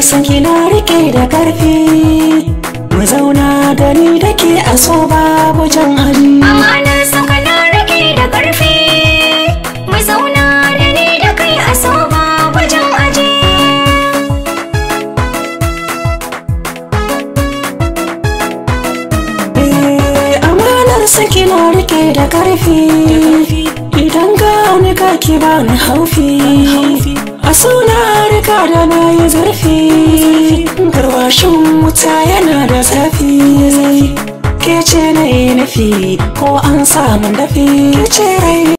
san kina rike da karfi mu zauna da ni da ke a so babu jan aji Amanar saka na rike da ƙarfi Mu zauna da ni da kai a so babu jan aji Eh, amanar san kina rike da karfi idan gani ka ki bani haufi a suna rika da na yi zurfi garwashin wuta yana da zafi ke ce na yi nufi ko an samun dafi ke ce rai